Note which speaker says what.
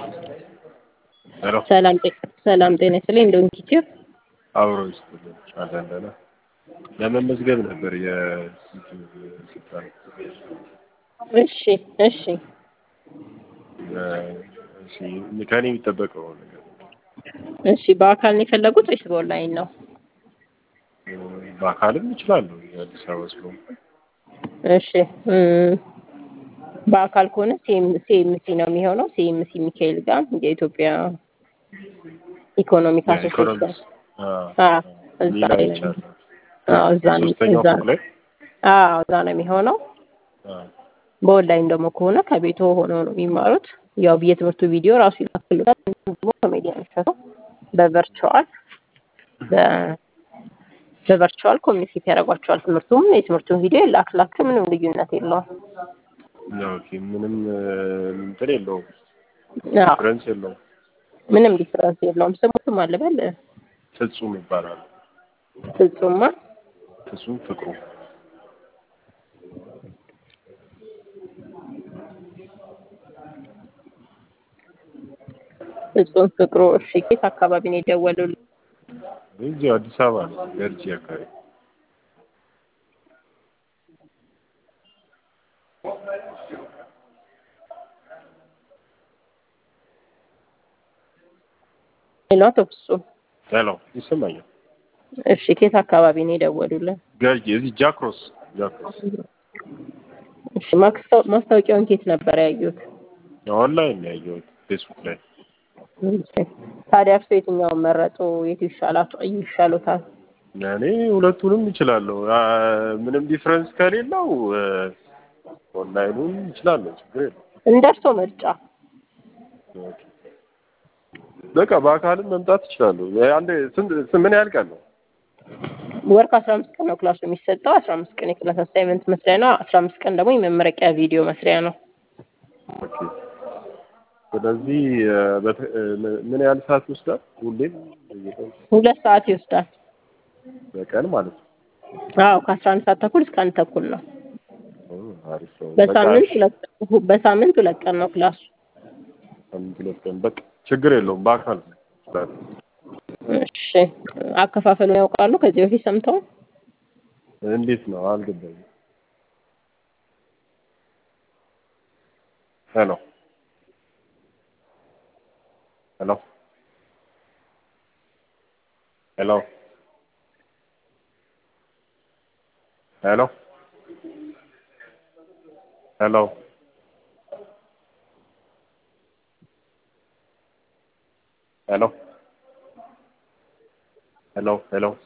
Speaker 1: ሄሎ
Speaker 2: ሰላም ጤ- ሰላም ጤና ይስጥልኝ። እንደውን ኪቲዮ
Speaker 1: አብሮ ይስጥልን አለንደና ለመመዝገብ ነበር የዩቲዩብ ስልጠና
Speaker 2: እሺ እሺ
Speaker 1: እሺ ከኔ የሚጠበቀው ነገር
Speaker 2: እሺ በአካል ነው የፈለጉት ወይስ በኦንላይን ነው?
Speaker 1: በአካልም እችላለሁ የአዲስ አበባ ስለሆንኩ
Speaker 2: እሺ እም፣ በአካል ከሆነ ሲኤምሲ ነው የሚሆነው። ሲኤምሲ ሚካኤል ጋር የኢትዮጵያ ኢኮኖሚክ አሶሲዬሽን
Speaker 1: የኢኮኖሚክስ
Speaker 2: አዎ፣ እዛ
Speaker 1: ሌላ
Speaker 2: ላይ ነው።
Speaker 1: ይቻላል
Speaker 2: አዎ፣ እዛ ነው
Speaker 1: ሶስተኛው
Speaker 2: እዛ
Speaker 1: ፎቅ ላይ
Speaker 2: አዎ፣ እዛ ነው የሚሆነው።
Speaker 1: አዎ።
Speaker 2: በኦንላይን ደግሞ ከሆነ ከቤቱ ሆነው ነው የሚማሩት። ያው የትምህርቱ ቪዲዮ ራሱ ይላክሉታል። እንዲሁም ደግሞ ኮሜዲያን ሸቶ በቨርቹዋል በ- በቨርቹዋል ኮሚኒኬት ያደርጓቸዋል። ትምህርቱም የትምህርቱን ቪዲዮ ይላክላችሁ። ምንም ልዩነት የለውም።
Speaker 1: ኦኬ ምንም እንትን የለውም
Speaker 2: አዎ፣
Speaker 1: ዲፍረንስ የለውም
Speaker 2: ምንም ዲፍረንስ የለውም። ስሙትም አልበል
Speaker 1: ፍጹም ይባላል
Speaker 2: ፍጹማ
Speaker 1: ፍጹም ፍቅሩ
Speaker 2: ፍጹም ፍቅሩ። እሺ ኬት አካባቢ ነው የደወሉልኝ?
Speaker 1: እዚሁ አዲስ አበባ ነው ገርጂ አካባቢ
Speaker 2: ሌላ አቶ ፍጹም።
Speaker 1: ሄሎ ይሰማኛል
Speaker 2: እሺ ኬት አካባቢ ነው የደወሉልን?
Speaker 1: ገርጂ እዚህ ጃክሮስ ጃክሮስ
Speaker 2: እሺ ማክስታው- ማስታወቂያውን ኬት ነበር ያዩት?
Speaker 1: ኦንላይን ነው ያየሁት ፌስቡክ ላይ
Speaker 2: እሺ። ታዲያ እርሶ የትኛውን መረጡ? የቱ ይሻላቸው ይሻሉታል?
Speaker 1: እኔ ሁለቱንም እችላለሁ አ፣ ምንም ዲፍረንስ ከሌለው እ፣ ኦንላይኑን እችላለሁ ችግር የለም
Speaker 2: እንደ እርሶ ምርጫ።
Speaker 1: ኦኬ። በቃ በአካልም መምጣት እችላለሁ አንድ ስንት ስንት- ምን ያህል ቀን ነው
Speaker 2: ወር ከአስራ አምስት ቀን ነው ክላሱ የሚሰጠው። አስራ አምስት ቀን የክላስ አሳይመንት መስሪያ ነው። አስራ አምስት ቀን ደግሞ የመመረቂያ ቪዲዮ መስሪያ ነው።
Speaker 1: ኦኬ ስለዚህ እ፣ በተ- እ፣ ምን ያህል ሰዓት ይወስዳል ሁሌም በየቀኑ?
Speaker 2: ሁለት ሰዓት ይወስዳል።
Speaker 1: በቀን ማለት ነው
Speaker 2: አዎ ከአስራ አንድ ሰዓት ተኩል እስከ አንድ ተኩል ነው።
Speaker 1: ኦ፣ አሪፍ ነው በቃ
Speaker 2: በሳምንት ሁለት በሳምንት ሁለት ቀን ነው ክላሱ።
Speaker 1: ሳምንት ሁለት ቀን በቃ ችግር የለውም በአካል እችላለሁ
Speaker 2: እሺ አከፋፈሉን ያውቃሉ? ከዚህ በፊት ሰምተው?
Speaker 1: እንዴት ነው አልገባኝም ሄሎ ሄሎ ሄሎ ሄሎ ሄሎ ሄሎ ሄሎ ሄሎ